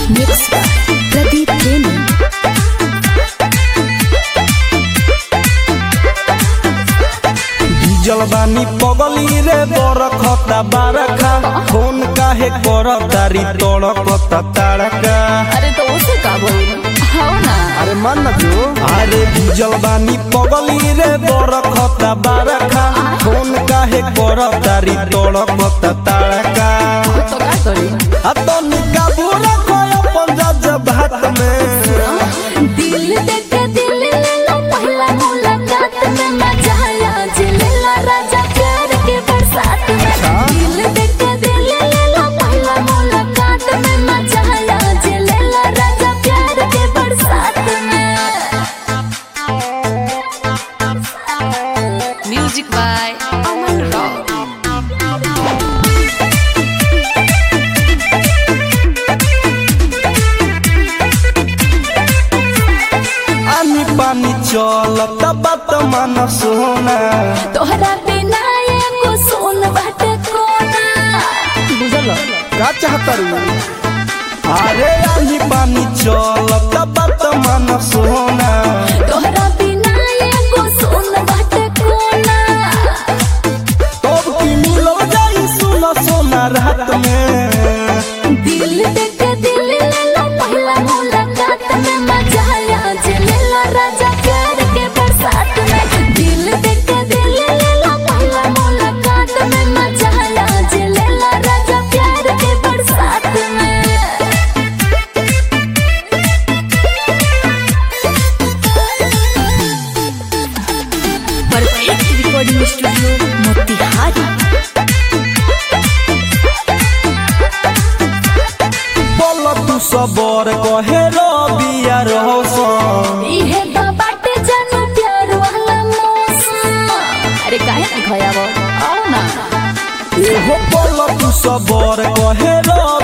mix Pradeep प्रेमी diesel बानी पगली रे बरखता बारखा फोन काहे कर तारी तड़कता ताड़का अरे तो उसे का बोल हाँ ना अरे मान ना जो अरे डीजल बानी पगली रे बरखता बारखा फोन काहे कर तारी तड़कता ताड़का तो का करी आ तो निका बुरा कोय पंजाब भात में दिल देख दिल ले लो पहला मुलाकात में मजा आया जिलेला राजा प्यार के बरसात में दिल देख दिल ले लो पहला मुलाकात में मजा आया जिलेला राजा प्यार के बरसात में म्यूजिक बाय अमन रॉक आनी पानी चलता बात मान सोना तोहरा बिना एगो सोन बाटे कोना बुझल का चाहता रू अरे आनी पानी चलता बात मान सोना तोहरा बिना एगो सोन बाटे कोना तब की मिलो जाई सुना सोना रात में दिल देख दिल ले लो पहला मुलाकात में मजा आया जिलेला राजा प्यार के बरसात में दिल देख दिल ले लो पहला मुलाकात में मजा आया जिलेला राजा प्यार के बरसात में परफेक्ट रिकॉर्डिंग स्टूडियो मोतिहारी बोल तू सबर कहे रबिया रोशन इहे तो बाटे जानू प्यार वाला मौसम अरे काहे ना खयाबो आओ ना एहो बोल तू सबर कहे रबिया